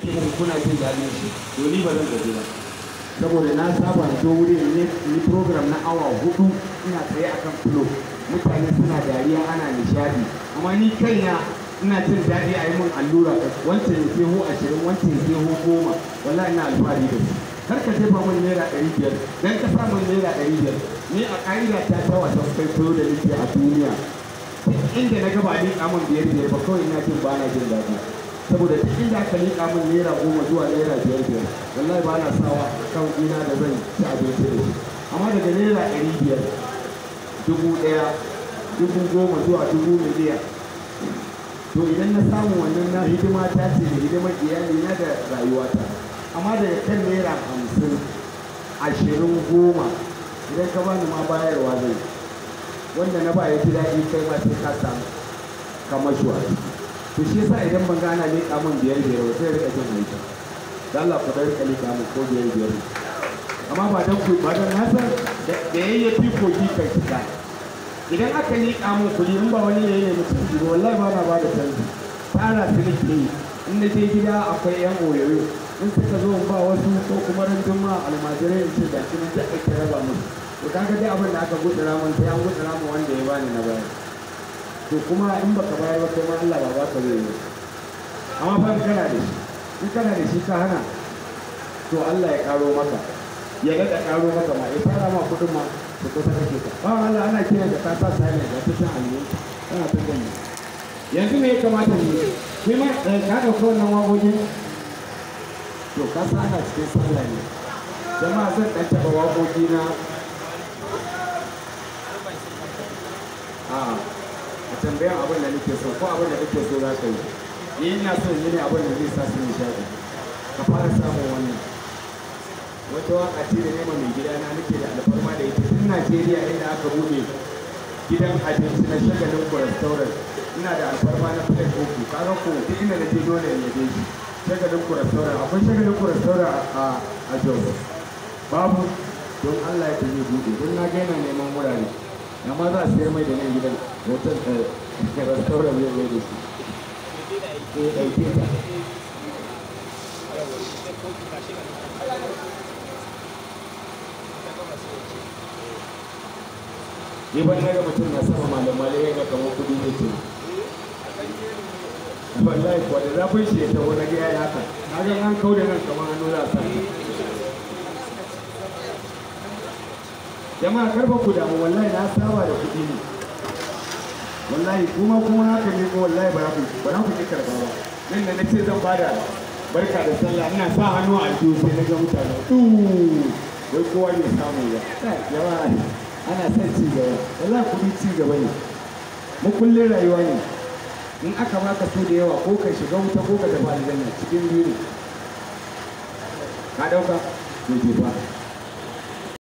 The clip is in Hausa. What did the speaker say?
ce muku kuna jin daɗin shi to ni ba zan gaji ba saboda na saba da zo wuri ne ni program na awa hudu ina tsaye akan filo mutane suna dariya ana nishadi amma ni kaina ina jin daɗi a yi min allura wancan ya ho ashirin wancan ya ho goma wallahi ina alfahari da su kar ka jefa min naira ɗari biyar dan ka sa min naira ɗari biyar ni a ƙa'ida ta ta wasan kwaikwayo da nake a duniya duk inda na gaba liƙa min biyar biyar ba kawai ina jin ba na jin daɗi saboda duk inda aka liƙa min naira goma zuwa naira biyar biyar wallahi ba na sawa kan ina da zan ci abinci da shi amma daga naira ɗari biyar dubu ɗaya dubu goma zuwa dubu miliyan to idan na samu wannan na hidima ta ce da hidimar iyali na da rayuwata amma daga kan naira hamsin ashirin goma idan ka bani ma bayarwa zai wanda na ba ya ji daɗi kai ma sai ka samu kamar shi a ciki to shi yasa idan ban gana leƙa min biyar biyar ba sai rika jin aiki da Allah ku rika leƙa min ko biyar biyar amma ba dan ku ba dan hasan da yayyafi kogi kai shiga idan aka liƙa mun kuɗi in ba wani yayi ne mutum ji wallahi ba na ba da canji tara su nake yi in na je gida akwai yan oyoyo in suka zo in ba wasu ko kuma ran juma almajirai in ce da shi nan duk ake raba musu to kaga dai abin da aka gudura mun sai an gudura mun wanda ya bani na bayar to kuma in baka bayar ba kai ma Allah ba baka zai yi amma fa in kana da shi in kana da shi ka hana to Allah ya karo maka ya daɗa karo maka ma ya fara ma kuɗin ma da kusa kake ka ba Allah ana kira da ka sa sai da ta san aliyu kana ta gani yanzu me ya kamata ne kai ma ka dauka wannan waƙoƙin to ka sa ana cikin sallah ne jama'a zan dan taba waƙoƙi na a a tambayan abin da nake so ko abin da kake so za ka yi ni ina so yi ne abin da zai sa su nishaɗi ka fara samun wannan wata waka ce da nema mai gida na nake da alfarma da ita tun Najeriya inda aka bude gidan abinci na shagalin ku restaurant ina da alfarma na plate uku kaga ko duk inda naje dole ne je shi shagalin ku restaurant akwai shagalin ku restaurant a a Jos babu don Allah ya tafi bude don na ga yana neman wurare amma za a sayar mai da nan gidan hotel restaurant zai mai da shi eh ɗauke ta ni ban daga mutum na sama malamai ya ga kamar kudi ne ce wallahi kuwa da zafin shi ya taho na ga yayi haka na ga an kauda nan kamar hannu za a sa jama'a karfa ku damu wallahi na saba da kudi ne wallahi kuma kuma haka ne ko wallahi ba ku ba ku ki karba ba nan da nace zan bada barka da sallah ina sa hannu a aljihu sai na ga mutane wai kowa ne samu ba jama'a ana son ci gaba wallahi kuɗi ci gaba ne mu kullum rayuwa ne in aka baka so da yawa ko ka shiga wuta ko ka tafi aljanna cikin biyu ne ka dauka to je fa